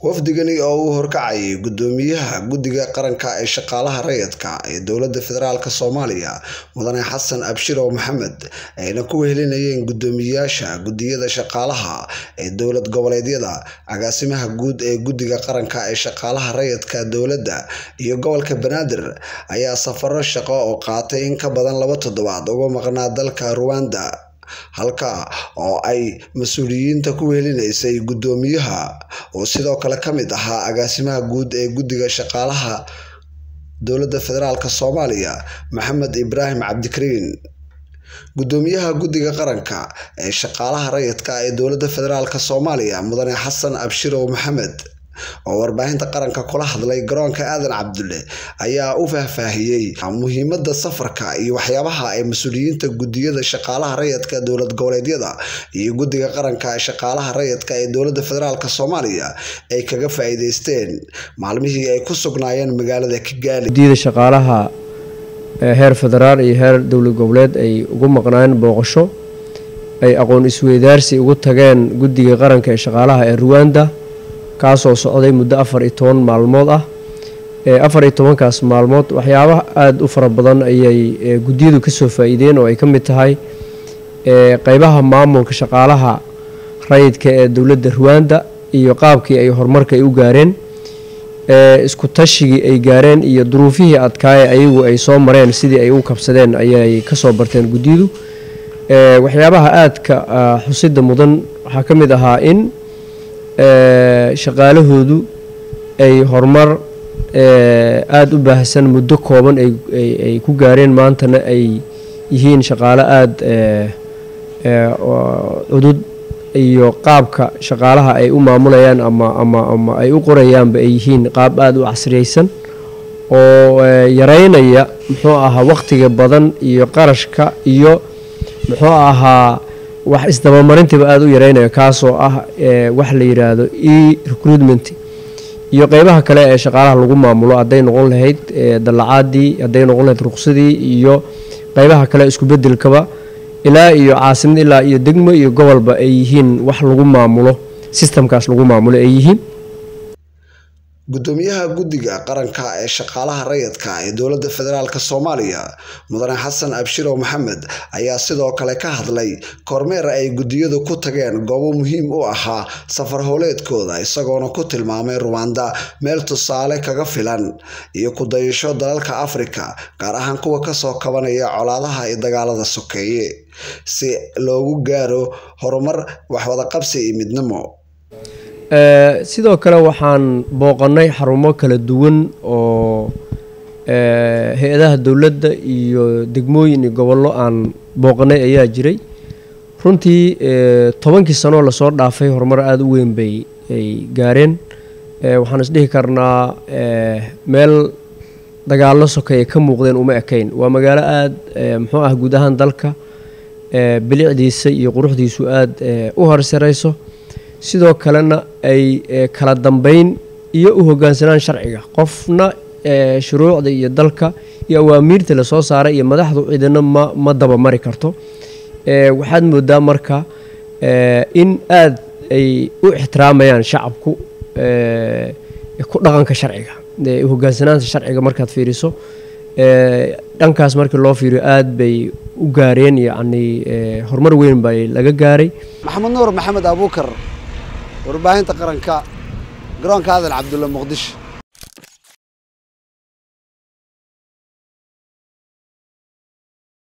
wafdigani oo uu horkacayay gudoomiyaha guddiga qaranka ee shaqaalaha rayidka ee dowladda federaalk soomaaliya mudane xasan abshirow maxamed ayna ku wehelinayeen gudoomiyaasha guddiyada shaqaalaha ee dowlad goboleedyada agaasimaha guud ee guddiga qaranka ee shaqaalaha rayidka dowladda iyo gobolka banaadir ayaa safaro shaqo oo qaatay in ka badan laba toddobaad uga maqnaa dalka ruwanda halka oo ay mas-uuliyiinta ku wehelinaysay guddoomiyaha oo sidoo kale ka mid ahaa agaasimaha guud ee guddiga shaqaalaha dowladda federaalk soomaaliya maxamed ibraahim cabdikariin guddoomiyaha guddiga qaranka ee shaqaalaha rayidka ee dowladda federaalk soomaaliya mudane xasan abshirow maxamed oo warbaahinta qaranka kula hadlay garoonka aadan cabdulle ayaa u faahfaahiyey muhiimada safarka iyo waxyaabaha ay mas-uuliyiinta guddiyada shaqaalaha rayidka dowlad goboleedyada iyo guddiga qaranka shaqaalaha rayidka ee dowladda federaalk soomaaliya ay kaga faa-iideysteen maalmihii ay ku sugnaayeen magaalada kigaali guddiyada shaqaalaha heer federaal iyo heer dowlad goboleed ay ugu maqnaayeen booqasho ay aqoon isweydaarsi ugu tageen guddiga qaranka ee shaqaalaha ee ruwanda kaasoo socday muddo afar iyo toban maalmood ah afar iyo tobankaas maalmood waxyaabaha aada u fara badan ayay guddiyadu kasoo faa-iideen oo ay ka mid tahay qeybaha maamulka shaqaalaha rayidka ee dowladda ruwanda iyo qaabkii ay horumarka ay u gaareen isku tashigii ay gaareen iyo duruufihii adkaaye ayagu ay soo mareen sidii ay u kabsadeen ayay kasoo barteen guddiyadu waxyaabaha aadka xusida mudan waxaa ka mid ahaa in shaqaalahoodu ay horumar aada u baahsan muddo kooban ay ku gaareen maantana ay yihiin shaqaalo aada cudud iyo qaabka shaqaalaha ay u maamulayaan ama ama ama ay u qorayaanba ay yihiin qaab aada u casriyeysan oo yareynaya muxuu ahaa waqtiga badan iyo qarashka iyo muxuu ahaa wax isdabamarintiiba aada u yareynaya kaasoo ah wax la yiraahdo e recruitment iyo qeybaha kale ee shaqaalaha lagu maamulo hadday noqon lahayd dallacaadii hadday noqon lahayd ruqsadii iyo qeybaha kale isku bedelkaba ilaa iyo caasimad ilaa iyo degmo iyo gobolba ay yihiin wax lagu maamulo sistamkaas lagu maamulo ay yihiin guddoomiyaha guddiga qaranka ee shaqaalaha rayidka ee dowladda federaalk soomaaliya mudane xasan abshirow maxamed ayaa sidoo kale ka hadlay kormeer ay guddiyadu ku tageen goobo muhiim u ahaa safar howleedkooda isagoona ku tilmaamay ruwanda meel tusaale kaga filan iyo ku-dayasho dalalka afrika gaar ahaan kuwa kasoo kabanaya colaadaha iyo dagaalada sokeeye si loogu gaaro horumar waxwadaqabsi iyo midnimo sidoo kale waxaan booqannay xarumo kala duwan oo hay-adaha dowladda iyo degmooyin iyo gobollo aan booqannay ayaa jiray runtii tobankii sanoo lasoo dhaafay horumar aada u weyn bay ay gaareen waxaan isdhihi karnaa meel dagaallo sokeeye ka muuqdeen uma ekayn waa magaalo aada muxuu ah guud ahaan dalka bilicdiisa iyo quruxdiisu aada u horsarayso sidoo kalena ay kala dambeyn iyo u hogaansanaan sharciga qofna shuruucda iyo dalka iyo awaamiirta lasoo saaray iyo madaxdu cidina ma ma dabamari karto waxaad moodaa marka in aada ay u ixtiraamayaan shacabku ku dhaqanka sharciga hogaansanaanta sharciga markaad fiiriso dhankaas markii loo fiiriyo aada bay u gaareen yacni horumar weyn bay laga gaaray maxamed nuur maxamed abuukar warbaahinta qaranka garoonka aadan cabdulle muqdisho